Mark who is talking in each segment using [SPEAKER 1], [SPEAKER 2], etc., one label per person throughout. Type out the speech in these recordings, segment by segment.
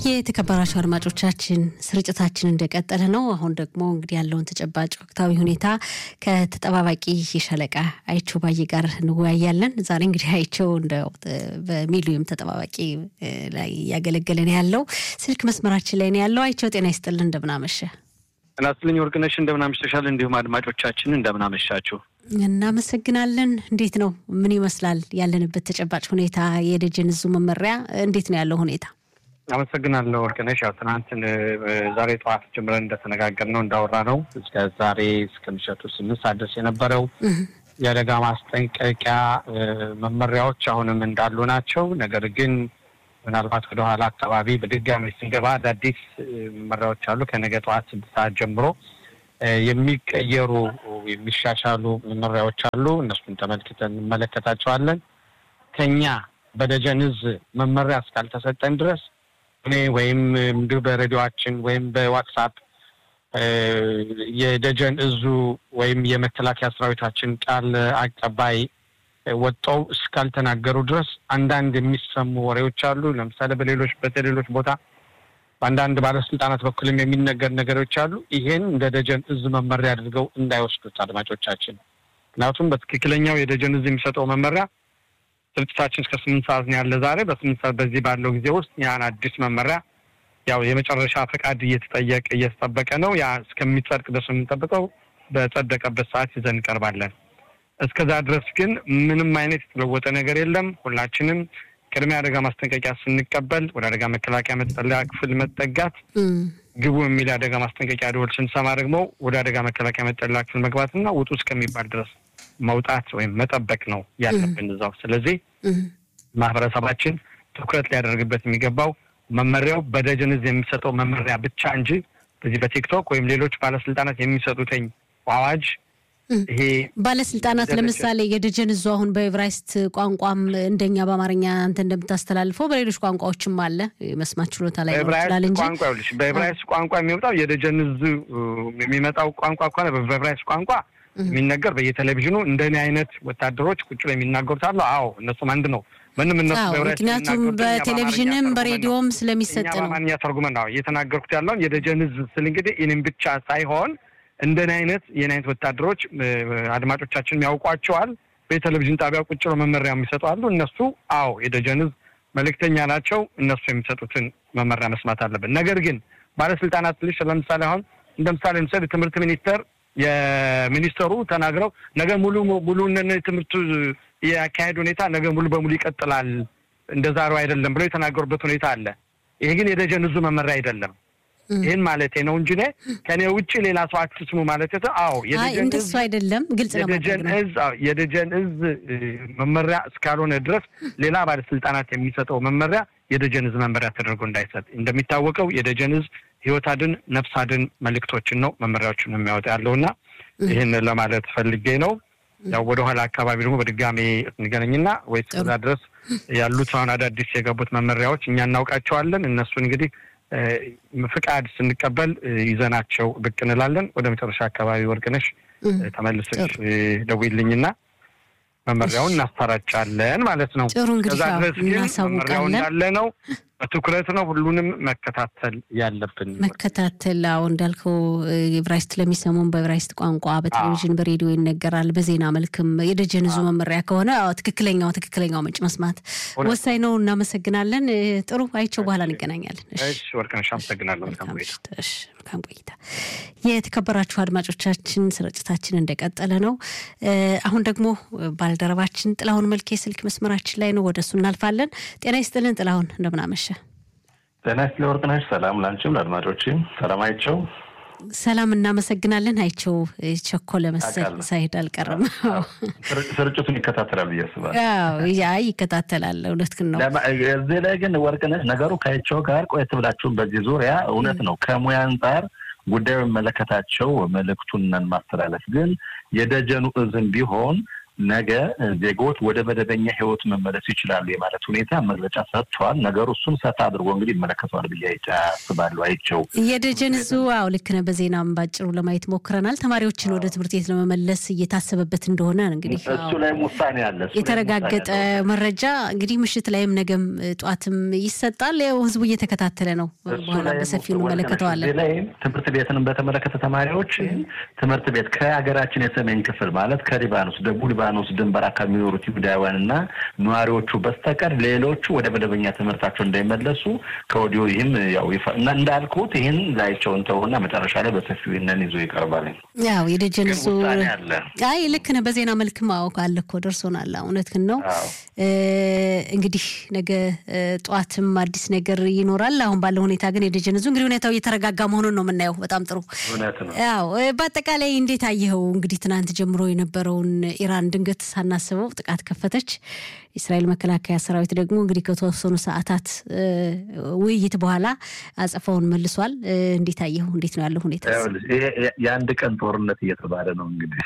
[SPEAKER 1] የተከበራቸው አድማጮቻችን ስርጭታችን እንደቀጠለ ነው። አሁን ደግሞ እንግዲህ ያለውን ተጨባጭ ወቅታዊ ሁኔታ ከተጠባባቂ የሻለቃ አይቸው ባዬ ጋር እንወያያለን። ዛሬ እንግዲህ አይቸው እንደው በሚሊዮን ተጠባባቂ ላይ እያገለገለን ያለው ስልክ መስመራችን ላይ ነው ያለው። አይቸው ጤና ይስጥልን፣ እንደምናመሸ
[SPEAKER 2] እናስልኝ ወርቅነሽ እንደምናመሽተሻል። እንዲሁም አድማጮቻችን እንደምናመሻችሁ
[SPEAKER 1] እናመሰግናለን። እንዴት ነው? ምን ይመስላል ያለንበት ተጨባጭ ሁኔታ? የደጀን እዙ መመሪያ እንዴት ነው ያለው ሁኔታ?
[SPEAKER 2] አመሰግናለሁ ወርቅነሽ። ያው ትናንትን ዛሬ ጠዋት ጀምረን እንደተነጋገር ነው እንዳወራ ነው እስከ ዛሬ እስከ ምሽቱ ስምንት ሰዓት ድረስ የነበረው የአደጋ ማስጠንቀቂያ መመሪያዎች አሁንም እንዳሉ ናቸው። ነገር ግን ምናልባት ወደኋላ አካባቢ በድጋሚ ስንገባ አዳዲስ መመሪያዎች አሉ። ከነገ ጠዋት ስድስት ሰዓት ጀምሮ የሚቀየሩ የሚሻሻሉ መመሪያዎች አሉ። እነሱን ተመልክተን እንመለከታቸዋለን። ከኛ በደጀን እዝ መመሪያ እስካልተሰጠን ድረስ እኔ ወይም እንዲሁ በሬዲዮችን ወይም በዋትሳፕ የደጀን እዙ ወይም የመከላከያ ሰራዊታችን ቃል አቀባይ ወጣው እስካልተናገሩ ድረስ አንዳንድ የሚሰሙ ወሬዎች አሉ። ለምሳሌ በሌሎች በሌሎች ቦታ በአንዳንድ ባለስልጣናት በኩልም የሚነገር ነገሮች አሉ። ይሄን እንደ ደጀን እዝ መመሪያ አድርገው እንዳይወስዱት አድማጮቻችን። ምክንያቱም በትክክለኛው የደጀን እዝ የሚሰጠው መመሪያ ስርጭታችን እስከ ስምንት ሰዓት ነው ያለ ዛሬ። በስምንት ሰዓት በዚህ ባለው ጊዜ ውስጥ ያን አዲስ መመሪያ ያው የመጨረሻ ፈቃድ እየተጠየቀ እየተጠበቀ ነው። ያ እስከሚጸድቅ ድረስ የምንጠብቀው በጸደቀበት ሰዓት ይዘን እንቀርባለን። እስከዛ ድረስ ግን ምንም አይነት የተለወጠ ነገር የለም። ሁላችንም ቅድሚያ አደጋ ማስጠንቀቂያ ስንቀበል ወደ አደጋ መከላከያ መጠለያ ክፍል መጠጋት፣ ግቡ የሚል የአደጋ ማስጠንቀቂያ ደወል ስንሰማ ደግሞ ወደ አደጋ መከላከያ መጠለያ ክፍል መግባትና ውጡ እስከሚባል ድረስ መውጣት ወይም መጠበቅ ነው ያለብን እዛው። ስለዚህ ማህበረሰባችን ትኩረት ሊያደርግበት የሚገባው መመሪያው በደጀን እዝ የሚሰጠው መመሪያ ብቻ እንጂ በዚህ በቲክቶክ ወይም ሌሎች ባለስልጣናት የሚሰጡትኝ አዋጅ ይሄ
[SPEAKER 1] ባለስልጣናት ለምሳሌ የደጀን እዙ አሁን በኤብራይስት ቋንቋም እንደኛ በአማርኛ አንተ እንደምታስተላልፈው በሌሎች ቋንቋዎችም አለ መስማት ችሎታ ላይ ይችላል እንጂ
[SPEAKER 2] ቋንቋ ይኸውልሽ፣ በኤብራይስት ቋንቋ የሚወጣው የደጀን እዙ የሚመጣው ቋንቋ ከሆነ በኤብራይስት ቋንቋ የሚነገር በየቴሌቪዥኑ እንደኔ አይነት ወታደሮች ቁጭ ላይ የሚናገሩት አሉ። አዎ እነሱም አንድ ነው። ምንም እነሱ
[SPEAKER 1] ምክንያቱም በቴሌቪዥንም በሬዲዮም ስለሚሰጥ ነው።
[SPEAKER 2] በአማርኛ ተርጉመን ነው እየተናገርኩት ያለውን የደጀን እዝ ስል እንግዲህ እኔም ብቻ ሳይሆን እንደኔ አይነት የኔ አይነት ወታደሮች አድማጮቻችን ያውቋቸዋል። በቴሌቪዥን ጣቢያ ቁጭ ብለው መመሪያ የሚሰጡ አሉ። እነሱ አዎ የደጀን እዝ መልእክተኛ ናቸው። እነሱ የሚሰጡትን መመሪያ መስማት አለብን። ነገር ግን ባለስልጣናት ልሽ ለምሳሌ አሁን እንደ ምሳሌ ምሳሌ ትምህርት ሚኒስቴር የሚኒስተሩ ተናግረው ነገ ሙሉ ሙሉ ትምህርቱ የአካሄድ ሁኔታ ነገ ሙሉ በሙሉ ይቀጥላል እንደ ዛሬው አይደለም ብለው የተናገሩበት ሁኔታ አለ። ይሄ ግን የደጀን እዙ መመሪያ አይደለም። ይህን ማለቴ ነው እንጂ ከኔ ውጭ ሌላ ሰው አትስሙ ማለት ተ አዎ
[SPEAKER 1] እንደሱ አይደለም። ግልጽ
[SPEAKER 2] የደጀን እዝ የደጀን እዝ መመሪያ እስካልሆነ ድረስ ሌላ ባለስልጣናት የሚሰጠው መመሪያ የደጀን እዝ መመሪያ ተደርጎ እንዳይሰጥ። እንደሚታወቀው የደጀን እዝ ህይወት አድን ነፍስ አድን መልእክቶችን ነው መመሪያዎችን የሚያወጣ ያለውና ይህን ለማለት ፈልጌ ነው። ያው ወደኋላ አካባቢ ደግሞ በድጋሜ እንገናኝና ወይ እስከዛ ድረስ ያሉት አሁን አዳዲስ የገቡት መመሪያዎች እኛ እናውቃቸዋለን። እነሱን እንግዲህ ፍቃድ ስንቀበል ይዘናቸው ብቅ እንላለን። ወደ መጨረሻ አካባቢ ወርቅነሽ ተመልሰሽ ደውይልኝና መመሪያውን እናሰራጫለን ማለት ነው።
[SPEAKER 1] ጥሩ እንግዲህ
[SPEAKER 2] ከዛ ድረስ ግን መመሪያው
[SPEAKER 1] እናሳውቃለን።
[SPEAKER 2] እንዳለ ነው። በትኩረት ነው ሁሉንም መከታተል ያለብን።
[SPEAKER 1] መከታተል አዎ እንዳልከው ኤብራይስት ለሚሰሙን በኤብራይስት ቋንቋ በቴሌቪዥን በሬዲዮ ይነገራል። በዜና መልክም የደጀን እዙ መመሪያ ከሆነ አዎ ትክክለኛው ትክክለኛው ምንጭ መስማት ወሳኝ ነው። እናመሰግናለን። ጥሩ አይቸው፣ በኋላ እንገናኛለን። እሺ።
[SPEAKER 2] እሺ ወርቅነሽ አመሰግናለሁ። መልካም ቆይታ።
[SPEAKER 1] እሺ፣ መልካም ቆይታ። የተከበራችሁ አድማጮቻችን ስርጭታችን እንደቀጠለ ነው። አሁን ደግሞ ባልደረባችን ጥላሁን መልኬ ስልክ መስመራችን ላይ ነው። ወደ እሱ እናልፋለን። ጤና ይስጥልን ጥላሁን፣ እንደምናመሸ
[SPEAKER 3] ጤና ይስጥልኝ ወርቅነሽ። ሰላም ላንቺም ለአድማጮችም ሰላም አይቸው።
[SPEAKER 1] ሰላም እናመሰግናለን። አይቸው ቸኮለ መሰል
[SPEAKER 3] አውቃለሁ።
[SPEAKER 1] ሳይሄድ አልቀረም።
[SPEAKER 3] ስር- ስርጭቱን ይከታተላል ብዬ አስባለሁ።
[SPEAKER 1] አዎ ያ ይከታተላል። እውነትህን ነው።
[SPEAKER 3] ለማ- እዚህ ላይ ግን ወርቅነሽ ነገሩ ከአይቸው ጋር ቆየት ብላችሁም በዚህ ዙሪያ እውነት ነው ከሙያ አንጻር ጉዳዩ የሚመለከታቸው መልእክቱን ማስተላለፍ ግን የደጀኑ እዝም ቢሆን ነገ ዜጎች ወደ መደበኛ ህይወት መመለስ ይችላሉ የማለት ሁኔታ መግለጫ ሰጥቷል። ነገሩ እሱን ሰፋ አድርጎ እንግዲህ ይመለከተዋል ብዬ አስባለሁ። አይቸው
[SPEAKER 1] የደጀን እዙ አዎ ልክ ነህ። በዜናም ባጭሩ ለማየት ሞክረናል። ተማሪዎችን ወደ ትምህርት ቤት ለመመለስ እየታሰበበት እንደሆነ እንግዲህ
[SPEAKER 3] እሱ ላይም ውሳኔ አለ።
[SPEAKER 1] የተረጋገጠ መረጃ እንግዲህ ምሽት ላይም ነገም ጠዋትም ይሰጣል። ያው ህዝቡ እየተከታተለ ነው። በኋላ በሰፊው እንመለከተዋለን።
[SPEAKER 3] ላይም ትምህርት ቤትንም በተመለከተ ተማሪዎች ትምህርት ቤት ከሀገራችን የሰሜን ክፍል ማለት ከሊባኖስ ደቡብ ሊባኖስ ድንበር አካባቢ የሚኖሩት ይሁዳውያን እና ነዋሪዎቹ በስተቀር ሌሎቹ ወደ መደበኛ ትምህርታቸው እንዳይመለሱ ከወዲሁ ይህም ያው እንዳልኩት ይህን ላይቸውን ተውና መጨረሻ ላይ በሰፊው ይህንን ይዞ ይቀርባል።
[SPEAKER 1] ያው የደጀን እሱ አይ ልክ ነህ። በዜና መልክ ማወቅ አለ እኮ ደርሶናል። እውነትህን ነው። እንግዲህ ነገ ጠዋትም አዲስ ነገር ይኖራል። አሁን ባለው ሁኔታ ግን የደጀን እዙ እንግዲህ ሁኔታው እየተረጋጋ መሆኑን ነው የምናየው። በጣም ጥሩ። ያው በአጠቃላይ እንዴት አየኸው? እንግዲህ ትናንት ጀምሮ የነበረውን ኢራን ድንገት ሳናስበው ጥቃት ከፈተች። የእስራኤል መከላከያ ሰራዊት ደግሞ እንግዲህ ከተወሰኑ ሰዓታት ውይይት በኋላ አጸፋውን መልሷል። እንዴት አየኸው? እንዴት ነው ያለው ሁኔታ?
[SPEAKER 3] የአንድ ቀን ጦርነት እየተባለ ነው እንግዲህ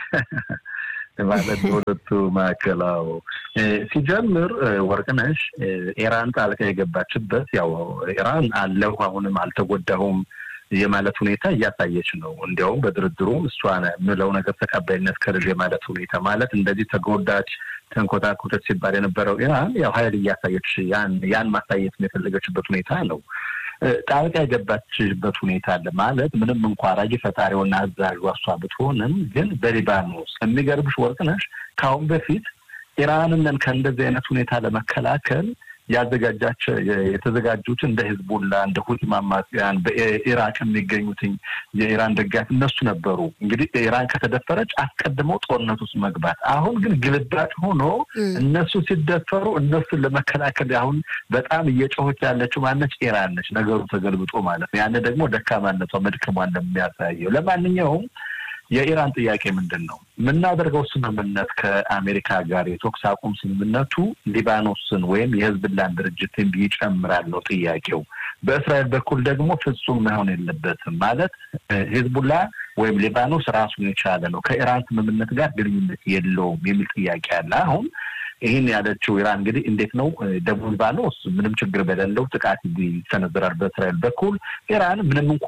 [SPEAKER 3] ማለት በሁለቱ ማዕከላው ሲጀምር ወርቅነሽ ኢራን ጣልቃ የገባችበት ያው ኢራን አለሁ አሁንም አልተጎዳሁም የማለት ሁኔታ እያሳየች ነው። እንዲያውም በድርድሩም እሷ ምለው ነገር ተቀባይነት ከልጅ የማለት ሁኔታ ማለት እንደዚህ ተጎዳች ተንኮታኮተች ሲባል የነበረው ኢራን ያው ሀይል እያሳየች ያን ያን ማሳየት የፈለገችበት ሁኔታ ነው። ጣልቃ የገባችበት ሁኔታ አለ ማለት ምንም እንኳ አራጊ ፈጣሪውና አዛዡ እሷ ብትሆንም ግን በሊባኖስ የሚገርምሽ ወርቅነሽ ከአሁን በፊት ኢራንን ከእንደዚህ አይነት ሁኔታ ለመከላከል ያዘጋጃቸ የተዘጋጁት እንደ ህዝቡላ እንደ ሁቲ አማጽያን በኢራቅ የሚገኙትኝ የኢራን ደጋፊ እነሱ ነበሩ። እንግዲህ ኢራን ከተደፈረች አስቀድመው ጦርነት ውስጥ መግባት። አሁን ግን ግልባጭ ሆኖ እነሱ ሲደፈሩ እነሱን ለመከላከል አሁን በጣም እየጮኸች ያለችው ማነች? ኢራን ነች። ነገሩ ተገልብጦ ማለት ነው። ያን ደግሞ ደካማነቷ መድከሟን እንደሚያሳየው ለማንኛውም የኢራን ጥያቄ ምንድን ነው? የምናደርገው ስምምነት ከአሜሪካ ጋር የተኩስ አቁም ስምምነቱ ሊባኖስን ወይም የህዝብላን ድርጅትን ይጨምራል ነው ጥያቄው። በእስራኤል በኩል ደግሞ ፍጹም መሆን የለበትም ማለት ሂዝቡላ ወይም ሊባኖስ ራሱን የቻለ ነው፣ ከኢራን ስምምነት ጋር ግንኙነት የለውም የሚል ጥያቄ አለ። አሁን ይህን ያለችው ኢራን እንግዲህ እንዴት ነው ደቡብ ሊባኖስ ምንም ችግር በሌለው ጥቃት ይሰነዝራል በእስራኤል በኩል ኢራን ምንም እንኳ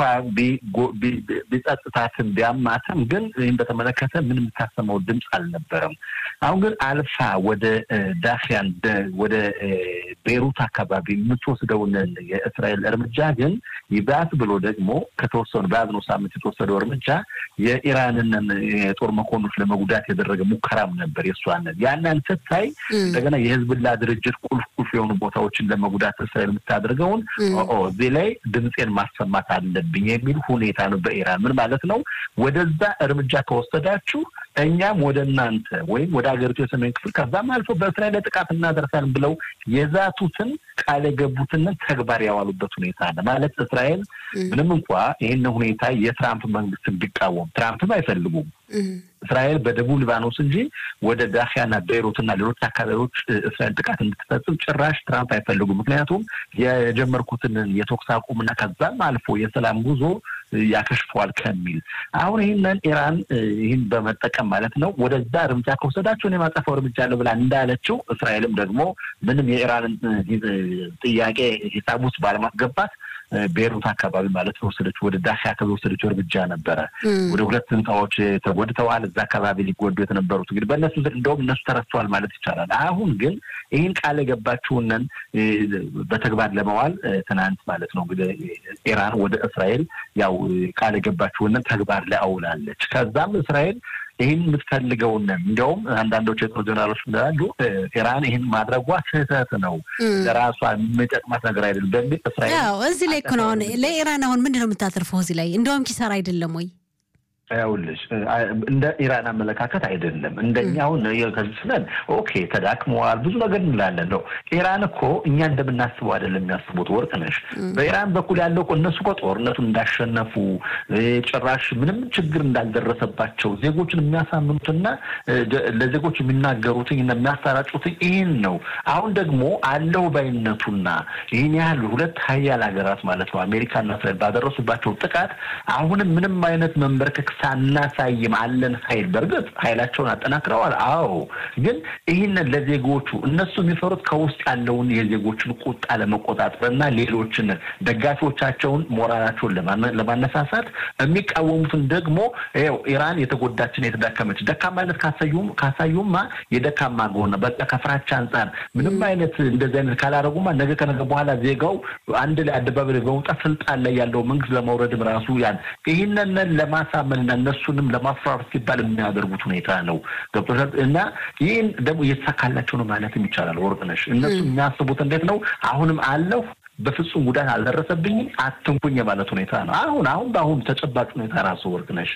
[SPEAKER 3] ቢጸጥታትም ቢያማትም ግን ይህን በተመለከተ ምንም የምታሰማው ድምፅ አልነበረም። አሁን ግን አልፋ ወደ ዳፊያን ወደ ቤሩት አካባቢ የምትወስደውን የእስራኤል እርምጃ ግን ይባስ ብሎ ደግሞ ከተወሰኑ በያዝነው ሳምንት የተወሰደው እርምጃ የኢራንን የጦር መኮንኖች ለመጉዳት ያደረገ ሙከራም ነበር የእሷንን ያንን ስታይ እንደገና የህዝብላ ድርጅት ቁልፍ ቁልፍ የሆኑ ቦታዎችን ለመጉዳት እስራኤል የምታደርገውን እዚህ ላይ ድምፄን ማሰማት አለብኝ የሚል ሁኔታ ነው በኢራን ምን ማለት ነው ወደዛ እርምጃ ከወሰዳችሁ እኛም ወደ እናንተ ወይም ወደ ሀገሪቱ የሰሜን ክፍል ከዛም አልፎ በእስራኤል ላይ ጥቃት እናደርሳለን ብለው የዛቱትን ቃል የገቡትንን ተግባር ያዋሉበት ሁኔታ አለ ማለት እስራኤል ምንም እንኳ ይህን ሁኔታ የትራምፕ መንግስትን ቢቃወም ትራምፕም አይፈልጉም እስራኤል በደቡብ ሊባኖስ እንጂ ወደ ዳፊያና ቤይሩትና ሌሎች አካባቢዎች እስራኤል ጥቃት እንድትፈጽም ጭራሽ ትራምፕ አይፈልጉም። ምክንያቱም የጀመርኩትን የተኩስ አቁምና ከዛም አልፎ የሰላም ጉዞ ያከሽፈዋል ከሚል አሁን ይህንን ኢራን ይህን በመጠቀም ማለት ነው ወደዛ እርምጃ ከወሰዳቸው እኔ የማጠፋው እርምጃ አለ ብላ እንዳለችው እስራኤልም ደግሞ ምንም የኢራንን ጥያቄ ሂሳብ ውስጥ ባለማስገባት ቤሩት አካባቢ ማለት የወሰደችው ወደ ዳካ አካባቢ የወሰደችው እርምጃ ነበረ። ወደ ሁለት ህንፃዎች ተጎድተዋል። እዛ አካባቢ ሊጎዱ የተነበሩት እንግዲህ በእነሱ እንደውም እነሱ ተረስተዋል ማለት ይቻላል። አሁን ግን ይህን ቃል የገባችውንን በተግባር ለመዋል ትናንት ማለት ነው እንግዲህ ኢራን ወደ እስራኤል ያው ቃል የገባችውንን ተግባር ላይ አውላለች። ከዛም እስራኤል ይህን የምትፈልገውን እንዲያውም አንዳንዶች የጦር ጀነራሎች ምንላሉ ኢራን ይህን ማድረጓ ስህተት ነው፣ ለራሷ የሚጠቅማት ነገር አይደለም በሚል እስራኤል
[SPEAKER 1] እዚህ ላይ እኮ ነው አሁን ለኢራን አሁን ምንድን ነው የምታተርፈው እዚህ ላይ እንዲያውም ኪሳራ አይደለም ወይ?
[SPEAKER 3] ያውልሽ እንደ ኢራን አመለካከት አይደለም። እንደኛ አሁን ከዚህ ስለን ኦኬ ተዳክመዋል ብዙ ነገር እንላለን ነው። ኢራን እኮ እኛ እንደምናስበው አይደለም የሚያስቡት። ወርቅ ነሽ በኢራን በኩል ያለው እኮ እነሱ እኮ ጦርነቱን እንዳሸነፉ ጭራሽ ምንም ችግር እንዳልደረሰባቸው ዜጎችን የሚያሳምኑትና ለዜጎች የሚናገሩትኝ እና የሚያሰራጩትኝ ይህን ነው። አሁን ደግሞ አለው ባይነቱና ይህን ያህል ሁለት ሀያል ሀገራት ማለት ነው አሜሪካና እስራኤል ባደረሱባቸው ጥቃት አሁንም ምንም አይነት መንበርከክ ሳናሳይም አለን ኃይል በእርግጥ ኃይላቸውን አጠናክረዋል። አዎ፣ ግን ይህንን ለዜጎቹ እነሱ የሚፈሩት ከውስጥ ያለውን የዜጎችን ቁጣ ለመቆጣጠር እና ሌሎችን ደጋፊዎቻቸውን ሞራላቸውን ለማነሳሳት የሚቃወሙትን ደግሞ ይኸው ኢራን የተጎዳችን የተዳከመች ደካማነት ካሳዩም ካሳዩማ የደካማ ጎን በቃ ከፍራቻ አንጻር ምንም አይነት እንደዚህ አይነት ካላደረጉማ ነገ ከነገ በኋላ ዜጋው አንድ ላይ አደባባይ በመውጣት ስልጣን ላይ ያለው መንግስት ለማውረድም ራሱ ያን ይህንን ለማሳመንና እነሱንም ለማፍራራት ሲባል የሚያደርጉት ሁኔታ ነው። ገብቶሻል። እና ይህን ደግሞ እየተሳካላቸው ነው ማለትም ይቻላል። ወርቅነሽ እነሱ የሚያስቡት እንዴት ነው? አሁንም አለሁ በፍጹም ጉዳት አልደረሰብኝም አትንኩኝ የማለት ሁኔታ ነው። አሁን አሁን በአሁኑ ተጨባጭ ሁኔታ ራሱ ወርቅነሽ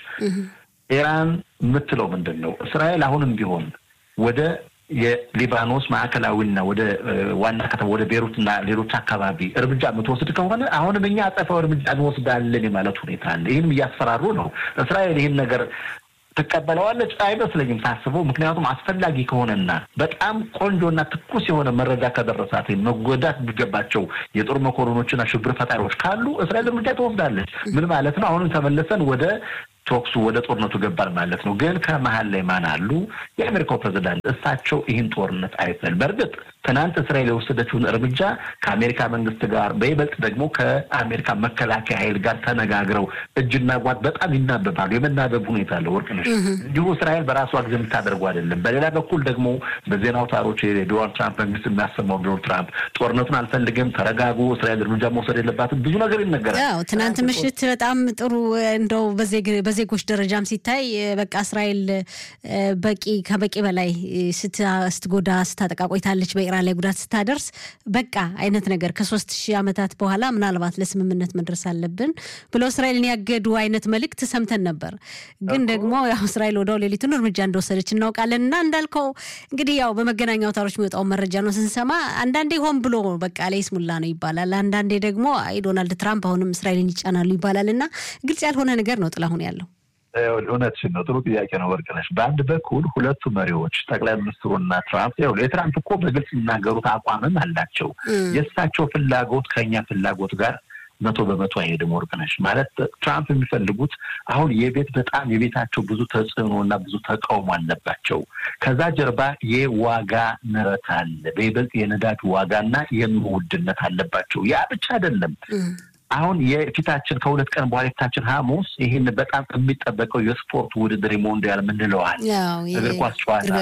[SPEAKER 3] ኢራን የምትለው ምንድን ነው? እስራኤል አሁንም ቢሆን ወደ የሊባኖስ ማዕከላዊና ወደ ዋና ከተማ ወደ ቤሩትና ሌሎች አካባቢ እርምጃ የምትወስድ ከሆነ አሁንም እኛ አጸፋው እርምጃ እንወስዳለን የማለት ሁኔታ አለ። ይህንም እያስፈራሩ ነው። እስራኤል ይህን ነገር ትቀበለዋለች አይመስለኝም ሳስበው። ምክንያቱም አስፈላጊ ከሆነና በጣም ቆንጆና ትኩስ የሆነ መረጃ ከደረሳት መጎዳት የሚገባቸው የጦር መኮንኖችና ሽብር ፈጣሪዎች ካሉ እስራኤል እርምጃ ትወስዳለች። ምን ማለት ነው? አሁንም ተመልሰን ወደ ቶክሱ ወደ ጦርነቱ ገባል ማለት ነው። ግን ከመሀል ላይ ማን አሉ? የአሜሪካው ፕሬዚዳንት እሳቸው ይህን ጦርነት አይፈል በእርግጥ ትናንት እስራኤል የወሰደችውን እርምጃ ከአሜሪካ መንግስት ጋር በይበልጥ ደግሞ ከአሜሪካ መከላከያ ኃይል ጋር ተነጋግረው እጅና ጓት በጣም ይናበባሉ። የመናበብ ሁኔታ አለ ወርቅነሽ። እንዲሁ እስራኤል በራሷ ጊዜ የምታደርገው አይደለም። በሌላ በኩል ደግሞ በዜና አውታሮች የዶናልድ ትራምፕ መንግስት የሚያሰማው ዶናልድ ትራምፕ ጦርነቱን አልፈልግም፣ ተረጋጉ፣ እስራኤል እርምጃ መውሰድ የለባትም ብዙ ነገር ይነገራል።
[SPEAKER 1] ያው ትናንት ምሽት በጣም ጥሩ እንደው በዜጎች ደረጃም ሲታይ በቃ እስራኤል በቂ ከበቂ በላይ ስትጎዳ ስታጠቃ ቆይታለች። በኢራን ላይ ጉዳት ስታደርስ በቃ አይነት ነገር ከሶስት ሺህ ዓመታት በኋላ ምናልባት ለስምምነት መድረስ አለብን ብለው እስራኤልን ያገዱ አይነት መልእክት ሰምተን ነበር። ግን ደግሞ ያው እስራኤል ወደው ሌሊቱን እርምጃ እንደወሰደች እናውቃለን። እና እንዳልከው እንግዲህ ያው በመገናኛ አውታሮች የሚወጣውን መረጃ ነው ስንሰማ፣ አንዳንዴ ሆን ብሎ በቃ ለይስሙላ ነው ይባላል። አንዳንዴ ደግሞ አይ ዶናልድ ትራምፕ አሁንም እስራኤልን ይጫናሉ ይባላል። እና ግልጽ ያልሆነ ነገር ነው ጥላሁን ያለው
[SPEAKER 3] እውነትሽን ነው። ጥሩ ጥያቄ ነው ወርቅነሽ። በአንድ በኩል ሁለቱ መሪዎች ጠቅላይ ሚኒስትሩና ትራምፕ ው የትራምፕ እኮ በግልጽ የሚናገሩት አቋምም አላቸው። የእሳቸው ፍላጎት ከኛ ፍላጎት ጋር መቶ በመቶ አይሄድም ወርቅነሽ። ማለት ትራምፕ የሚፈልጉት አሁን የቤት በጣም የቤታቸው ብዙ ተጽዕኖ እና ብዙ ተቃውሞ አለባቸው። ከዛ ጀርባ የዋጋ ንረት አለ። በይበልጥ የነዳጅ ዋጋና የኑሮ ውድነት አለባቸው። ያ ብቻ አይደለም። አሁን የፊታችን ከሁለት ቀን በኋላ የፊታችን ሐሙስ ይህን በጣም የሚጠበቀው የስፖርት ውድድር ሞንዲያል ምንለዋል እግር ኳስ ጨዋታ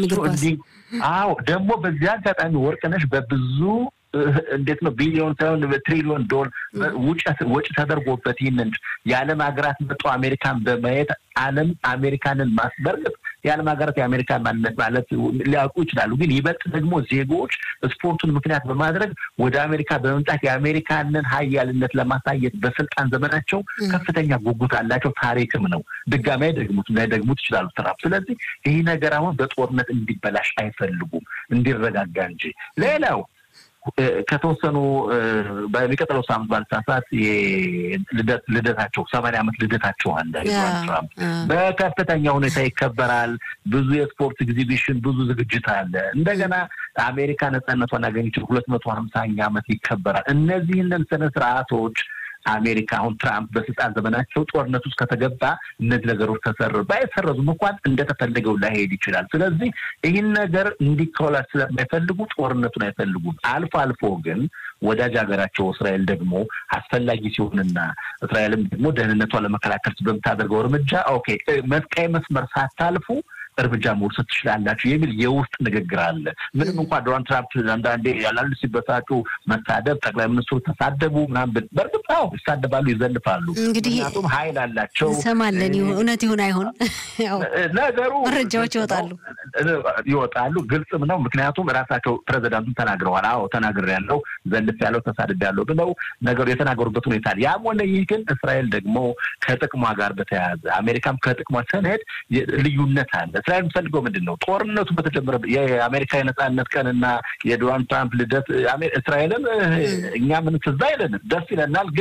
[SPEAKER 3] አዎ ደግሞ በዚህ አጋጣሚ ወርቅነሽ በብዙ እንዴት ነው ቢሊዮን ሳይሆን ትሪሊዮን ዶላር ወጪ ተደርጎበት ይህንን የዓለም ሀገራት መጡ አሜሪካን በማየት ዓለም አሜሪካንን ማስበርገጥ የዓለም ሀገራት የአሜሪካን ማንነት ማለት ሊያውቁ ይችላሉ። ግን ይበልጥ ደግሞ ዜጎች ስፖርቱን ምክንያት በማድረግ ወደ አሜሪካ በመምጣት የአሜሪካንን ሀያልነት ለማሳየት በስልጣን ዘመናቸው ከፍተኛ ጉጉት አላቸው። ታሪክም ነው። ድጋሚ አይደግሙት ላይደግሙት ይችላሉ ትራምፕ። ስለዚህ ይህ ነገር አሁን በጦርነት እንዲበላሽ አይፈልጉም፣ እንዲረጋጋ እንጂ ሌላው ከተወሰኑ በሚቀጥለው ሳምንት ባልሳሳት ልደት ልደታቸው ሰማንያ ዓመት ልደታቸው አለ ትራምፕ በከፍተኛ ሁኔታ ይከበራል። ብዙ የስፖርት ኤግዚቢሽን፣ ብዙ ዝግጅት አለ። እንደገና አሜሪካ ነጻነቷን ያገኘችው ሁለት መቶ ሀምሳኛ ዓመት ይከበራል። እነዚህንን ስነ ስርዓቶች አሜሪካ አሁን ትራምፕ በስልጣን ዘመናቸው ጦርነት ውስጥ ከተገባ እነዚህ ነገሮች ተሰር ባይሰረዙም እንኳን እንደተፈለገው ላይሄድ ይችላል። ስለዚህ ይህን ነገር እንዲከወላል ስለማይፈልጉ ጦርነቱን አይፈልጉም። አልፎ አልፎ ግን ወዳጅ ሀገራቸው እስራኤል ደግሞ አስፈላጊ ሲሆንና እስራኤልም ደግሞ ደህንነቷን ለመከላከል በምታደርገው እርምጃ ኦኬ ቀይ መስመር ሳታልፉ እርምጃ መውሰድ ትችላላችሁ የሚል የውስጥ ንግግር አለ። ምንም እንኳን ዶናልድ ትራምፕ አንዳንዴ ያላሉ ሲበሳጩ መሳደብ፣ ጠቅላይ ሚኒስትሩ ተሳደቡ ምናምን፣ በእርግጥ አዎ ይሳደባሉ፣ ይዘልፋሉ። ምክንያቱም ኃይል አላቸው።
[SPEAKER 1] እንሰማለን። እውነት ይሁን አይሆን
[SPEAKER 3] ነገሩ
[SPEAKER 1] መረጃዎች ይወጣሉ
[SPEAKER 3] ይወጣሉ። ግልጽም ነው። ምክንያቱም ራሳቸው ፕሬዚዳንቱን ተናግረዋል። አዎ ተናግሬያለሁ፣ ዘልፍ ያለው ተሳድቤያለሁ ብለው ነገሩ የተናገሩበት ሁኔታ አለ። ያም ሆነ ይህ ግን እስራኤል ደግሞ ከጥቅሟ ጋር በተያያዘ አሜሪካም ከጥቅሟ ሰነድ ልዩነት አለ። እስራኤል የምትፈልገው ምንድን ነው? ጦርነቱ በተጀመረ የአሜሪካ የነጻነት ቀንና የዶናልድ ትራምፕ ልደት እስራኤልን እኛ ምን ትዝ አይለንም፣ ደስ ይለናል። ግን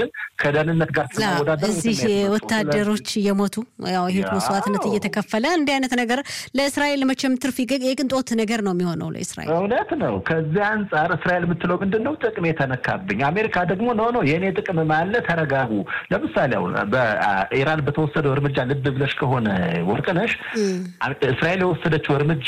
[SPEAKER 3] ግን ከደህንነት ጋር ስናወዳደር
[SPEAKER 1] እዚህ ወታደሮች እየሞቱ ያው ይህ መስዋዕትነት እየተከፈለ እንዲህ አይነት ነገር ለእስራኤል መቼም ትርፍ የቅንጦት ነገር ነው የሚሆነው ለእስራኤል።
[SPEAKER 3] እውነት ነው። ከዚህ አንጻር እስራኤል የምትለው ምንድን ነው? ጥቅም የተነካብኝ። አሜሪካ ደግሞ ኖ ኖ የእኔ ጥቅም ማለ ተረጋጉ። ለምሳሌ አሁን በኢራን በተወሰደው እርምጃ ልብ ብለሽ ከሆነ ወርቅነሽ እስራኤል የወሰደችው እርምጃ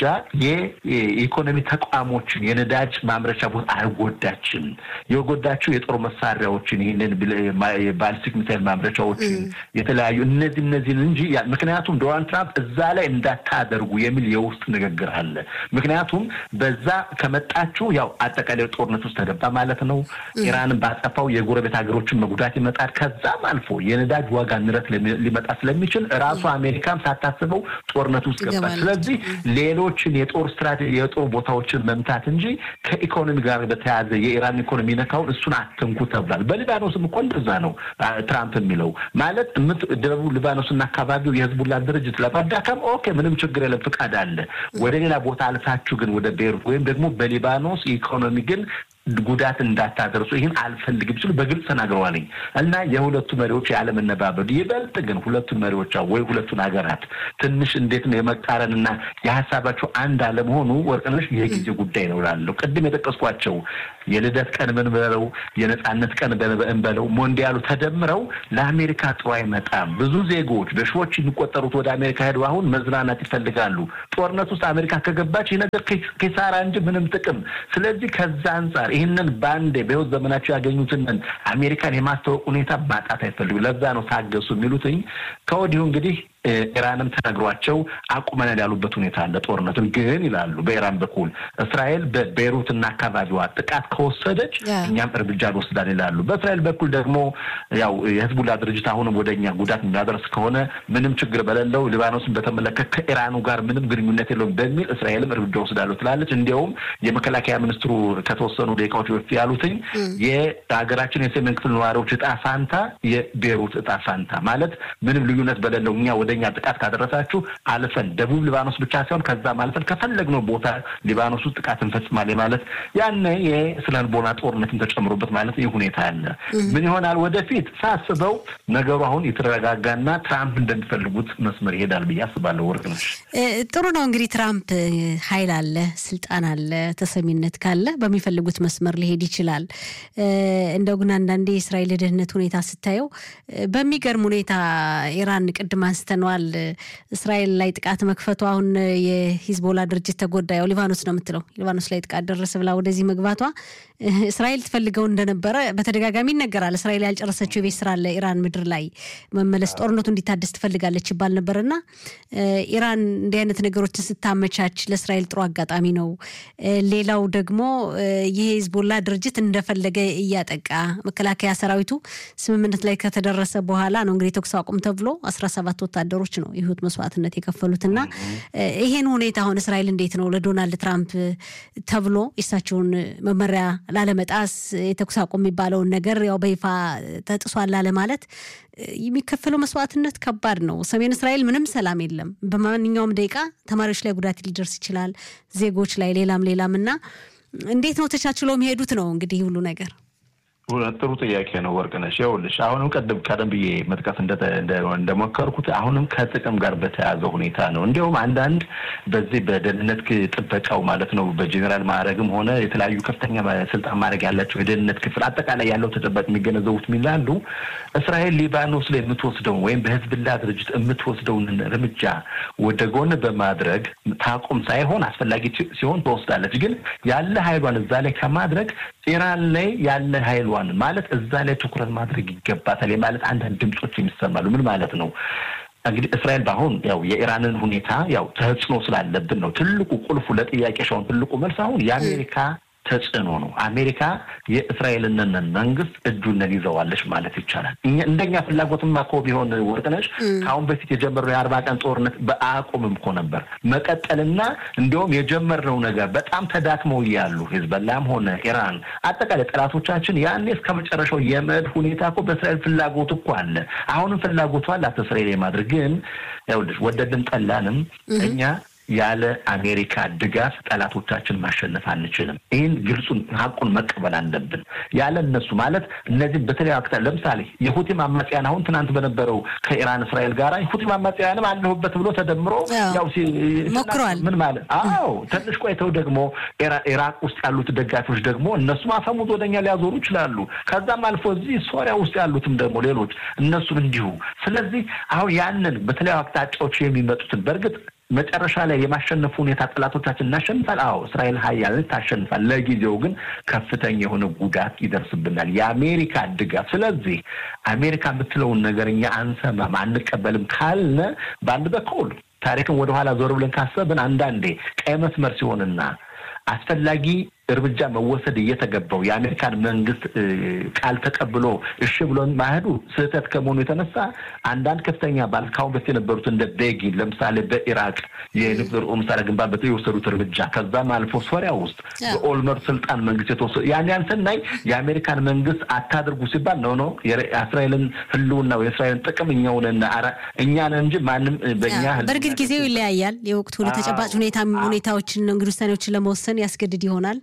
[SPEAKER 3] የኢኮኖሚ ተቋሞችን የነዳጅ ማምረቻ ቦታ አልጎዳችም። የጎዳችው የጦር መሳሪያዎችን ይህንን ባሊስቲክ ሚሳይል ማምረቻዎችን የተለያዩ እነዚህ እነዚህን እንጂ ምክንያቱም ዶናልድ ትራምፕ እዛ ላይ እንዳታደርጉ የሚል የውስጥ ንግግር አለ። ምክንያቱም በዛ ከመጣችሁ ያው አጠቃላይ ጦርነት ውስጥ ተገባ ማለት ነው። ኢራንን ባጠፋው የጎረቤት ሀገሮችን መጉዳት ይመጣል። ከዛም አልፎ የነዳጅ ዋጋ ንረት ሊመጣ ስለሚችል ራሱ አሜሪካም ሳታስበው ጦርነት ውስጥ ገባል። ስለዚህ ሌሎችን የጦር ስትራቴጂ የጦር ቦታዎችን መምታት እንጂ ከኢኮኖሚ ጋር በተያያዘ የኢራን ኢኮኖሚ ነካውን እሱን አትንኩ ተብሏል። በሊባኖስም እኮ እንደዛ ነው ትራምፕ የሚለው ማለት ደቡብ ሊባኖስና አካባቢው የህዝቡላ ድርጅት ለማዳከም ኦኬ፣ ምንም ችግር የለም፣ ፍቃድ አለ። ወደ ሌላ ቦታ አልፋችሁ ግን ወደ ቤሩት ወይም ደግሞ በሊባኖስ ኢኮኖሚ ግን ጉዳት እንዳታደርሱ ይህን አልፈልግም ሲሉ በግልጽ ተናግረዋልኝ እና የሁለቱ መሪዎች ያለመነባበሩ ይበልጥ ግን ሁለቱን መሪዎች ወይ ሁለቱን ሀገራት ትንሽ እንዴት ነው የመቃረንና የሀሳባቸው አንድ አለመሆኑ ወርቅነሽ የጊዜ ጉዳይ ነው ላለው ቅድም የጠቀስኳቸው የልደት ቀን ብንበለው የነጻነት ቀን ብንበለው ሞንዲያሉ ተደምረው ለአሜሪካ ጥሩ አይመጣም። ብዙ ዜጎች በሺዎች የሚቆጠሩት ወደ አሜሪካ ሄዱ አሁን መዝናናት ይፈልጋሉ። ጦርነት ውስጥ አሜሪካ ከገባች ይህ ነገር ኪሳራ እንጂ ምንም ጥቅም። ስለዚህ ከዛ አንጻር ይህንን በአንዴ በህይወት ዘመናቸው ያገኙትን አሜሪካን የማስታወቅ ሁኔታ ማጣት አይፈልጉ። ለዛ ነው ታገሱ የሚሉትኝ ከወዲሁ እንግዲህ ኢራንም ተነግሯቸው አቁመናል ያሉበት ሁኔታ አለ። ጦርነቱን ግን ይላሉ በኢራን በኩል እስራኤል በቤይሩትና አካባቢዋ ጥቃት ከወሰደች እኛም እርምጃ እንወስዳለን ይላሉ። በእስራኤል በኩል ደግሞ ያው የህዝቡላ ድርጅት አሁንም ወደ እኛ ጉዳት የሚያደርስ ከሆነ ምንም ችግር በሌለው ሊባኖስን በተመለከተ ከኢራኑ ጋር ምንም ግንኙነት የለውም በሚል እስራኤልም እርምጃ ወስዳለሁ ትላለች። እንዲያውም የመከላከያ ሚኒስትሩ ከተወሰኑ ደቂቃዎች በፊት ያሉትኝ የሀገራችን የሰሜን ክፍል ነዋሪዎች እጣ ፋንታ የቤይሩት እጣ ፋንታ ማለት ምንም ልዩነት በሌለው እኛ ወደ እኛ ጥቃት ካደረሳችሁ አልፈን ደቡብ ሊባኖስ ብቻ ሳይሆን ከዛም አልፈን ከፈለግነው ቦታ ሊባኖስ ውስጥ ጥቃት እንፈጽማለን ማለት ያነ የስነ ልቦና ጦርነትን ተጨምሮበት ማለት ይህ ሁኔታ አለ። ምን ይሆናል ወደፊት ሳስበው ነገሩ አሁን የተረጋጋና ትራምፕ እንደሚፈልጉት መስመር ይሄዳል ብዬ አስባለሁ። ወርቅ ነው።
[SPEAKER 1] ጥሩ ነው እንግዲህ ትራምፕ ኃይል አለ፣ ስልጣን አለ፣ ተሰሚነት ካለ በሚፈልጉት መስመር ሊሄድ ይችላል። እንደው ግን አንዳንዴ የእስራኤል የደህንነት ሁኔታ ስታየው በሚገርም ሁኔታ ኢራን ቅድም አንስተነዋል እስራኤል ላይ ጥቃት መክፈቱ አሁን የሂዝቦላ ድርጅት ተጎዳ። ያው ሊባኖስ ነው የምትለው ሊባኖስ ላይ ጥቃት ደረሰ ብላ ወደዚህ መግባቷ እስራኤል ትፈልገው እንደነበረ በተደጋጋሚ ይነገራል። እስራኤል ያልጨረሰችው የቤት ስራ አለ ኢራን ምድር ላይ መመለስ ጦርነቱ እንዲታደስ ትፈልጋለች ይባል ነበር እና ኢራን እንዲህ አይነት ነገሮችን ስታመቻች ለእስራኤል ጥሩ አጋጣሚ ነው። ሌላው ደግሞ ይህ ሂዝቦላ ድርጅት እንደፈለገ እያጠቃ መከላከያ ሰራዊቱ ስምምነት ላይ ከተደረሰ በኋላ ነው እንግዲህ ተኩስ አቁም ተብሎ አስራ ሰባት ወታደሮች ነው የህይወት መስዋዕትነት የከፈሉትና ይሄን ሁኔታ አሁን እስራኤል እንዴት ነው ለዶናልድ ትራምፕ ተብሎ የእሳቸውን መመሪያ ላለመጣስ የተኩስ አቁም የሚባለውን ነገር ያው በይፋ ተጥሷል ላለማለት የሚከፈለው መስዋዕትነት ከባድ ነው። ሰሜን እስራኤል ምንም ሰላም የለም። በማንኛውም ደቂቃ ተማሪዎች ላይ ጉዳት ሊደርስ ይችላል፣ ዜጎች ላይ ሌላም ሌላም እና እንዴት ነው ተቻችሎ የሚሄዱት ነው እንግዲህ ሁሉ ነገር
[SPEAKER 3] ጥሩ ጥያቄ ነው ወርቅነሽ። ይኸውልሽ አሁንም ቀደም ቀደም ብዬ መጥቀስ እንደሞከርኩት አሁንም ከጥቅም ጋር በተያያዘ ሁኔታ ነው። እንዲሁም አንዳንድ በዚህ በደህንነት ጥበቃው ማለት ነው በጄኔራል ማዕረግም ሆነ የተለያዩ ከፍተኛ ስልጣን ማድረግ ያላቸው የደህንነት ክፍል አጠቃላይ ያለው ተጨባጭ የሚገነዘቡት የሚላሉ እስራኤል ሊባኖስ ላይ የምትወስደውን ወይም በህዝብላ ድርጅት የምትወስደውን እርምጃ ወደ ጎን በማድረግ ታቁም ሳይሆን አስፈላጊ ሲሆን ትወስዳለች። ግን ያለ ኃይሏን እዛ ላይ ከማድረግ ኢራን ላይ ያለ ኃይሏን ማለት እዛ ላይ ትኩረት ማድረግ ይገባታል ማለት አንዳንድ ድምፆች የሚሰማሉ። ምን ማለት ነው? እንግዲህ እስራኤል በአሁን ያው የኢራንን ሁኔታ ያው ተጽዕኖ ስላለብን ነው ትልቁ ቁልፉ ለጥያቄ ሻውን ትልቁ መልስ አሁን የአሜሪካ ተጽዕኖ ነው። አሜሪካ የእስራኤልን መንግስት እጁንን ይዘዋለች ማለት ይቻላል። እንደኛ ፍላጎትማ እኮ ቢሆን ወርቅነሽ ከአሁን በፊት የጀመርነው የአርባ ቀን ጦርነት በአቁምም እኮ ነበር መቀጠልና እንዲሁም የጀመርነው ነገር በጣም ተዳክመው እያሉ ሂዝበላም ሆነ ኢራን አጠቃላይ ጠላቶቻችን ያኔ እስከ መጨረሻው የመድ ሁኔታ እኮ በእስራኤል ፍላጎት እኮ አለ። አሁንም ፍላጎቱ አላት እስራኤል የማድረግ ግን ይኸውልሽ ወደድን ጠላንም እኛ ያለ አሜሪካ ድጋፍ ጠላቶቻችን ማሸነፍ አንችልም። ይህን ግልጹን ሀቁን መቀበል አለብን። ያለ እነሱ ማለት እነዚህ በተለያዩ አክታ ለምሳሌ የሁቲም አማጽያን አሁን ትናንት በነበረው ከኢራን እስራኤል ጋር የሁቲም አማጽያንም አለሁበት ብሎ ተደምሮ ያው
[SPEAKER 1] ሞክሯል።
[SPEAKER 3] ምን ማለት አዎ፣ ትንሽ ቆይተው ደግሞ ኢራቅ ውስጥ ያሉት ደጋፊዎች ደግሞ እነሱም አፈሙዝ ወደኛ ሊያዞሩ ይችላሉ። ከዛም አልፎ እዚህ ሶሪያ ውስጥ ያሉትም ደግሞ ሌሎች እነሱም እንዲሁ። ስለዚህ አሁን ያንን በተለያዩ አቅጣጫዎች የሚመጡትን በእርግጥ መጨረሻ ላይ የማሸነፉ ሁኔታ ጠላቶቻችን እናሸንፋል። አዎ እስራኤል ሀያልን ታሸንፋል። ለጊዜው ግን ከፍተኛ የሆነ ጉዳት ይደርስብናል፣ የአሜሪካ ድጋፍ። ስለዚህ አሜሪካ የምትለውን ነገር እኛ አንሰማም፣ አንቀበልም ካልነ በአንድ በኩል ታሪክን ወደኋላ ዞር ብለን ካሰብን አንዳንዴ ቀይ መስመር ሲሆንና አስፈላጊ እርምጃ መወሰድ እየተገባው የአሜሪካን መንግስት ቃል ተቀብሎ እሺ ብሎ ማሄዱ ስህተት ከመሆኑ የተነሳ አንዳንድ ከፍተኛ ባል ካሁን በፊት የነበሩት እንደ ቤጊን ለምሳሌ በኢራቅ የኒውክሌር መሳሪያ ግንባታ የወሰዱት እርምጃ ከዛም አልፎ ሶሪያ ውስጥ በኦልመር ስልጣን መንግስት የተወሰዱ ያን ያን ስናይ የአሜሪካን መንግስት አታድርጉ ሲባል ነው ነው የእስራኤልን ህልውና የእስራኤልን ጥቅም እኛውን እኛን እንጂ ማንም በእኛ
[SPEAKER 1] በእርግጥ ጊዜው ይለያያል። የወቅቱ ተጨባጭ ሁኔታ ሁኔታዎችን እንግዲህ ውሳኔዎችን ለመወሰን ያስገድድ ይሆናል።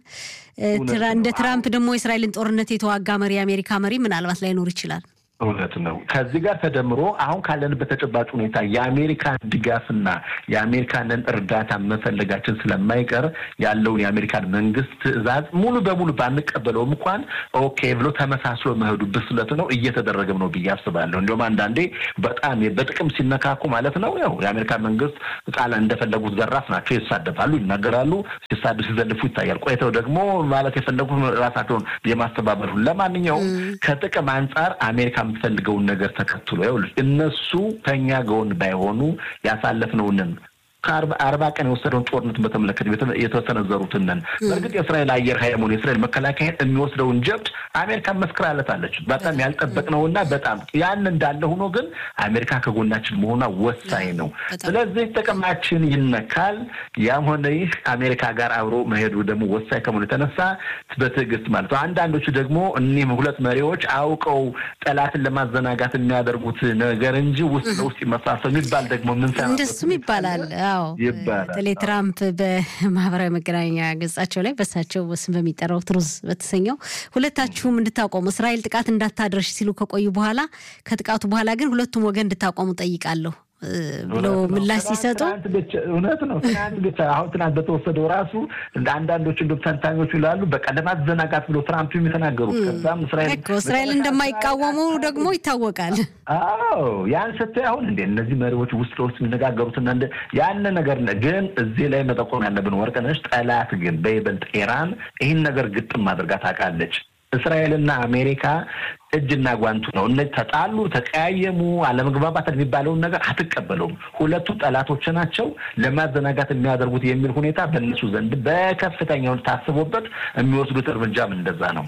[SPEAKER 1] እንደ ትራምፕ ደግሞ የእስራኤልን ጦርነት የተዋጋ መሪ የአሜሪካ መሪ ምናልባት ላይኖር ይችላል።
[SPEAKER 3] እውነት ነው። ከዚህ ጋር ተደምሮ አሁን ካለንበት ተጨባጭ ሁኔታ የአሜሪካን ድጋፍና የአሜሪካንን እርዳታ መፈለጋችን ስለማይቀር ያለውን የአሜሪካን መንግስት ትዕዛዝ ሙሉ በሙሉ ባንቀበለውም እንኳን ኦኬ ብሎ ተመሳስሎ መሄዱ ብስለት ነው እየተደረገም ነው ብዬ አስባለሁ። እንዲሁም አንዳንዴ በጣም በጥቅም ሲነካኩ ማለት ነው ያው የአሜሪካን መንግስት ቃል እንደፈለጉት ዘራፍ ናቸው፣ ይሳደፋሉ፣ ይናገራሉ፣ ሲሳዱ ሲዘልፉ ይታያል። ቆይተው ደግሞ ማለት የፈለጉት ራሳቸውን የማስተባበሉ ለማንኛውም ከጥቅም አንጻር አሜሪካ የምትፈልገውን ነገር ተከትሎ ይኸውልሽ እነሱ ከኛ ጎን ባይሆኑ ያሳለፍነውንን ከአርባ ቀን የወሰደውን ጦርነት በተመለከተ የተሰነዘሩትንን በእርግጥ የእስራኤል አየር ኃይል ሆነ የእስራኤል መከላከያ የሚወስደውን ጀብድ አሜሪካ መስክራለታለች። በጣም ያልጠበቅነውና በጣም ያን እንዳለ ሆኖ ግን አሜሪካ ከጎናችን መሆኗ ወሳኝ ነው። ስለዚህ ጥቅማችን ይነካል። ያም ሆነ ይህ አሜሪካ ጋር አብሮ መሄዱ ደግሞ ወሳኝ ከመሆኑ የተነሳ በትዕግስት ማለት ነው። አንዳንዶቹ ደግሞ እኒህም ሁለት መሪዎች አውቀው ጠላትን ለማዘናጋት የሚያደርጉት ነገር እንጂ ውስጥ ለውስጥ ይመሳሰሉ የሚባል ደግሞ ምን
[SPEAKER 1] እንደሱም ይባላል። አዎ በተለይ ትራምፕ በማህበራዊ መገናኛ ገጻቸው ላይ በሳቸው ስም በሚጠራው ትሩዝ በተሰኘው ሁለታችሁም እንድታቆሙ እስራኤል ጥቃት እንዳታደርሽ ሲሉ ከቆዩ በኋላ ከጥቃቱ በኋላ ግን ሁለቱም ወገን እንድታቆሙ ጠይቃለሁ ብለው ምላሽ ሲሰጡ
[SPEAKER 3] እውነት ነው። ትናንት ብቻ አሁን ትናንት በተወሰደው ራሱ አንዳንዶቹ እንደ ተንታኞቹ ይላሉ በቃ ለማዘናጋት ብሎ ትራምፕ የተናገሩት ከዛም እስራኤል
[SPEAKER 1] እስራኤል እንደማይቃወሙ ደግሞ ይታወቃል።
[SPEAKER 3] አዎ ያን ስታይ አሁን እንደ እነዚህ መሪዎች ውስጥ ለውስጥ የሚነጋገሩትና ያን ነገር ግን እዚህ ላይ መጠቆም ያለብን ወርቅነሽ ጠላት ግን በይበልጥ ኢራን ይህን ነገር ግጥም አድርጋ ታውቃለች። እስራኤልና አሜሪካ እጅና ጓንቱ ነው። እነዚህ ተጣሉ፣ ተቀያየሙ፣ አለመግባባት የሚባለውን ነገር አትቀበለውም። ሁለቱ ጠላቶች ናቸው። ለማዘናጋት የሚያደርጉት የሚል ሁኔታ በእነሱ ዘንድ በከፍተኛውን ታስቦበት የሚወስዱት እርምጃም እንደዛ ነው።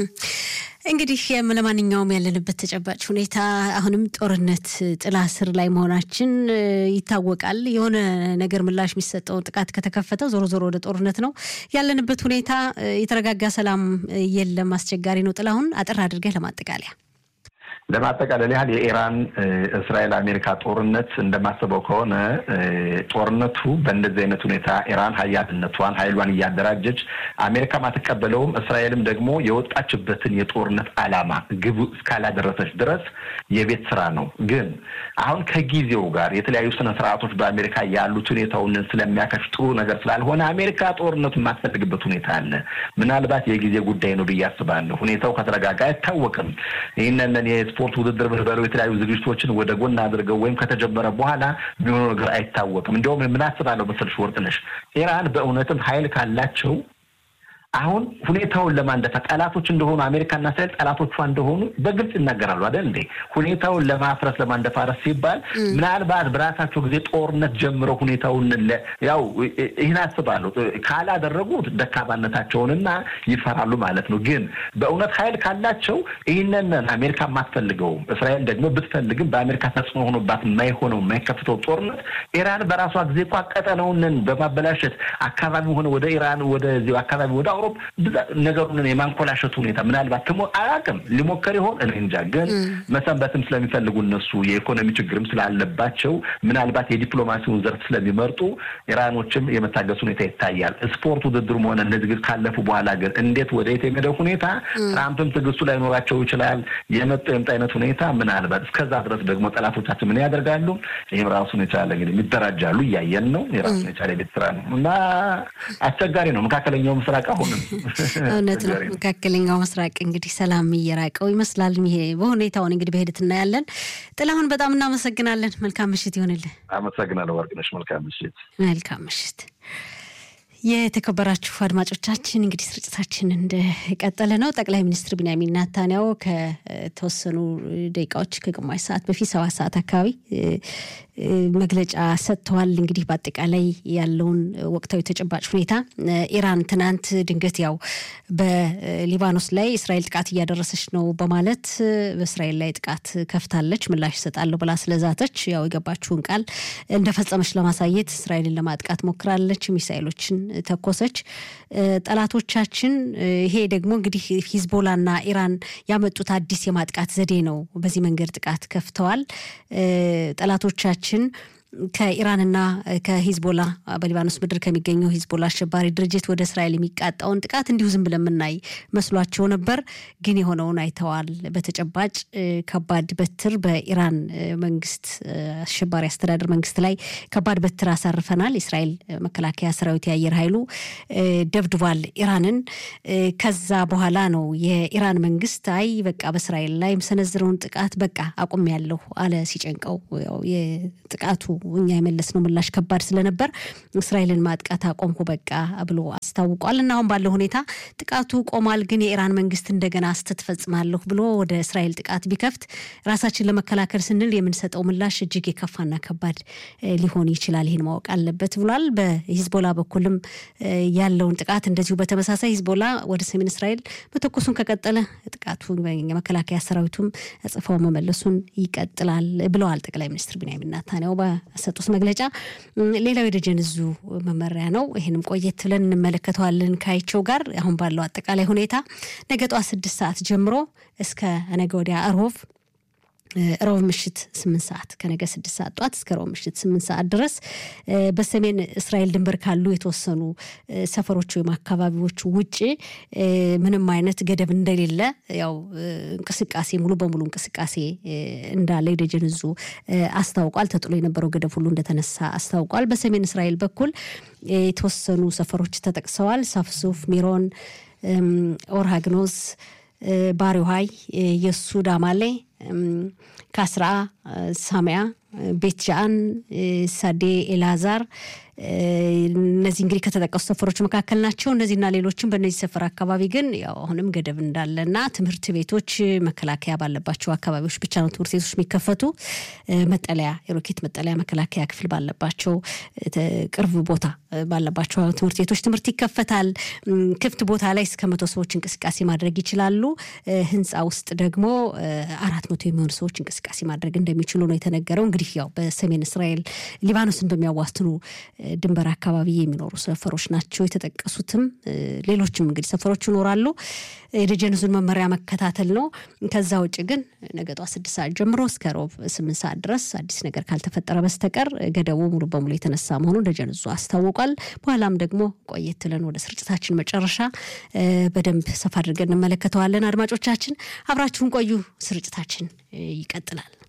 [SPEAKER 1] እንግዲህ ለማንኛውም ያለንበት ተጨባጭ ሁኔታ አሁንም ጦርነት ጥላ ስር ላይ መሆናችን ይታወቃል። የሆነ ነገር ምላሽ የሚሰጠው ጥቃት ከተከፈተው ዞሮ ዞሮ ወደ ጦርነት ነው ያለንበት ሁኔታ። የተረጋጋ ሰላም የለም፣ አስቸጋሪ ነው። ጥላሁን አጥር አድርገህ ለማጠቃለያ
[SPEAKER 3] ለማጠቃለል ያህል የኢራን እስራኤል አሜሪካ ጦርነት እንደማስበው ከሆነ ጦርነቱ በእንደዚህ አይነት ሁኔታ ኢራን ሀያልነቷን ሀይሏን እያደራጀች አሜሪካም አትቀበለውም። እስራኤልም ደግሞ የወጣችበትን የጦርነት ዓላማ ግቡ እስካላደረሰች ድረስ የቤት ስራ ነው። ግን አሁን ከጊዜው ጋር የተለያዩ ስነ ስርዓቶች በአሜሪካ ያሉት ሁኔታውን ስለሚያከሽ ጥሩ ነገር ስላልሆነ አሜሪካ ጦርነቱ የማትፈልግበት ሁኔታ አለ። ምናልባት የጊዜ ጉዳይ ነው ብዬ አስባለሁ። ሁኔታው ከተረጋጋ አይታወቅም። ይህንን የስፖርት ውድድር ብለው የተለያዩ ዝግጅቶችን ወደ ጎን አድርገው ወይም ከተጀመረ በኋላ የሚሆነው ነገር አይታወቅም። እንዲሁም ምን አስባለሁ መሰልሽ ወርቅነሽ ኢራን በእውነትም ኃይል ካላቸው አሁን ሁኔታውን ለማንደፋ ጠላቶች እንደሆኑ አሜሪካና እስራኤል ጠላቶቿ እንደሆኑ በግልጽ ይናገራሉ አይደል እንዴ? ሁኔታውን ለማፍረስ ለማንደፋረስ ሲባል ምናልባት በራሳቸው ጊዜ ጦርነት ጀምረው ሁኔታውን ያው ይህን አስባለሁ ካላደረጉት ደካማነታቸውንና ይፈራሉ ማለት ነው። ግን በእውነት ኃይል ካላቸው ይህንን አሜሪካ የማትፈልገውም እስራኤል ደግሞ ብትፈልግም በአሜሪካ ተጽዕኖ ሆኖባት የማይሆነው የማይከፍተው ጦርነት ኢራን በራሷ ጊዜ እኮ ቀጠናውን በማበላሸት አካባቢ ሆነ ወደ ኢራን ወደዚህ አካባቢ ወደ ላቭሮቭ ነገሩን የማንኮላሸቱ ሁኔታ ምናልባት ትሞ አላውቅም ሊሞከር ይሆን እኔ እንጃ። ግን መሰንበትም ስለሚፈልጉ እነሱ የኢኮኖሚ ችግርም ስላለባቸው ምናልባት የዲፕሎማሲውን ዘርፍ ስለሚመርጡ ኢራኖችም የመታገስ ሁኔታ ይታያል። ስፖርት ውድድሩም ሆነ እነዚህ ካለፉ በኋላ ግን እንዴት ወደየት የሚሄደው ሁኔታ ትራምፕም ትዕግስቱ ላይኖራቸው ይችላል። የመጡ የምጥ አይነት ሁኔታ ምናልባት እስከዛ ድረስ ደግሞ ጠላቶቻችን ምን ያደርጋሉ? ይህም ራሱን የቻለ እንግዲህ የሚደራጃሉ እያየን ነው። የራሱን የቻለ የቤት ስራ ነው እና አስቸጋሪ ነው። መካከለኛው ምስራቅ አሁንም
[SPEAKER 1] እውነት ነው። መካከለኛው ምስራቅ እንግዲህ ሰላም እየራቀው ይመስላል። ይሄ በሁኔታውን እንግዲህ በሂደት እናያለን። ጥላሁን በጣም እናመሰግናለን። መልካም ምሽት ይሆንልን።
[SPEAKER 3] አመሰግናለሁ ወርቅነሽ። መልካም ምሽት።
[SPEAKER 1] መልካም ምሽት። የተከበራችሁ አድማጮቻችን እንግዲህ ስርጭታችን እንደቀጠለ ነው። ጠቅላይ ሚኒስትር ቢንያሚን ናታንያሁ ከተወሰኑ ደቂቃዎች ከግማሽ ሰዓት በፊት ሰባት ሰዓት አካባቢ መግለጫ ሰጥተዋል። እንግዲህ በአጠቃላይ ያለውን ወቅታዊ ተጨባጭ ሁኔታ ኢራን ትናንት ድንገት ያው በሊባኖስ ላይ እስራኤል ጥቃት እያደረሰች ነው በማለት በእስራኤል ላይ ጥቃት ከፍታለች፣ ምላሽ ይሰጣለሁ ብላ ስለዛተች ያው የገባችውን ቃል እንደፈጸመች ለማሳየት እስራኤልን ለማጥቃት ሞክራለች። ሚሳይሎችን ተኮሰች። ጠላቶቻችን ይሄ ደግሞ እንግዲህ ሂዝቦላና ኢራን ያመጡት አዲስ የማጥቃት ዘዴ ነው። በዚህ መንገድ ጥቃት ከፍተዋል። ጠላቶቻችን ከኢራንና ከሂዝቦላ በሊባኖስ ምድር ከሚገኘው ሂዝቦላ አሸባሪ ድርጅት ወደ እስራኤል የሚቃጣውን ጥቃት እንዲሁ ዝም ብለን የምናይ መስሏቸው ነበር። ግን የሆነውን አይተዋል። በተጨባጭ ከባድ በትር በኢራን መንግስት አሸባሪ አስተዳደር መንግስት ላይ ከባድ በትር አሳርፈናል። የእስራኤል መከላከያ ሰራዊት የአየር ኃይሉ ደብድቧል ኢራንን። ከዛ በኋላ ነው የኢራን መንግስት አይ በቃ በእስራኤል ላይ የምሰነዝረውን ጥቃት በቃ አቁም ያለሁ አለ ሲጨንቀው የጥቃቱ እኛ የመለስነው ምላሽ ከባድ ስለነበር እስራኤልን ማጥቃት አቆምኩ በቃ ብሎ አስታውቋል። እና አሁን ባለው ሁኔታ ጥቃቱ ቆሟል። ግን የኢራን መንግስት እንደገና ስህተት ፈጽማለሁ ብሎ ወደ እስራኤል ጥቃት ቢከፍት ራሳችን ለመከላከል ስንል የምንሰጠው ምላሽ እጅግ የከፋና ከባድ ሊሆን ይችላል። ይህን ማወቅ አለበት ብሏል። በሂዝቦላ በኩልም ያለውን ጥቃት እንደዚሁ በተመሳሳይ ሂዝቦላ ወደ ሰሜን እስራኤል መተኮሱን ከቀጠለ ጥቃቱ የመከላከያ ሰራዊቱም ጽፈው መመለሱን ይቀጥላል ብለዋል ጠቅላይ ሚኒስትር ቢንያሚን ናታንያሁ በሰጡት መግለጫ። ሌላው የደጀን እዙ መመሪያ ነው። ይህንም ቆየት ብለን እንመለከተዋለን ካይቸው ጋር አሁን ባለው አጠቃላይ ሁኔታ ነገ ጠዋት ስድስት ሰዓት ጀምሮ እስከ ነገ ወዲያ እሮብ ሮብ ምሽት ስምንት ሰዓት ከነገ ስድስት ሰዓት ጧት እስከ ሮብ ምሽት ስምንት ሰዓት ድረስ በሰሜን እስራኤል ድንበር ካሉ የተወሰኑ ሰፈሮች ወይም አካባቢዎች ውጭ ምንም አይነት ገደብ እንደሌለ ያው እንቅስቃሴ ሙሉ በሙሉ እንቅስቃሴ እንዳለ የደጀን እዙ አስታውቋል። ተጥሎ የነበረው ገደብ ሁሉ እንደተነሳ አስታውቋል። በሰሜን እስራኤል በኩል የተወሰኑ ሰፈሮች ተጠቅሰዋል። ሳፍሱፍ፣ ሚሮን፣ ኦርሃግኖዝ ባሪውሃይ፣ የሱ ዳማሌ፣ ካስራ፣ ሳሚያ፣ ቤት ጃአን፣ ሳዴ ኤልዛር እነዚህ እንግዲህ ከተጠቀሱ ሰፈሮች መካከል ናቸው። እነዚህና ሌሎችም በእነዚህ ሰፈር አካባቢ ግን ያው አሁንም ገደብ እንዳለና ትምህርት ቤቶች መከላከያ ባለባቸው አካባቢዎች ብቻ ነው ትምህርት ቤቶች የሚከፈቱ። መጠለያ የሮኬት መጠለያ መከላከያ ክፍል ባለባቸው ቅርብ ቦታ ባለባቸው ትምህርት ቤቶች ትምህርት ይከፈታል። ክፍት ቦታ ላይ እስከ መቶ ሰዎች እንቅስቃሴ ማድረግ ይችላሉ። ህንፃ ውስጥ ደግሞ አራት መቶ የሚሆኑ ሰዎች እንቅስቃሴ ማድረግ እንደሚችሉ ነው የተነገረው። እንግዲህ ያው በሰሜን እስራኤል ሊባኖስን በሚያዋስኑ ድንበር አካባቢ የሚኖሩ ሰፈሮች ናቸው የተጠቀሱትም። ሌሎችም እንግዲህ ሰፈሮች ይኖራሉ። የደጀን ዙን መመሪያ መከታተል ነው። ከዛ ውጭ ግን ነገ ጧት ስድስት ሰዓት ጀምሮ እስከ ሮብ ስምንት ሰዓት ድረስ አዲስ ነገር ካልተፈጠረ በስተቀር ገደቡ ሙሉ በሙሉ የተነሳ መሆኑን ደጀን ዙ አስታውቋል። በኋላም ደግሞ ቆየት ብለን ወደ ስርጭታችን መጨረሻ በደንብ ሰፋ አድርገን እንመለከተዋለን። አድማጮቻችን አብራችሁን ቆዩ። ስርጭታችን ይቀጥላል።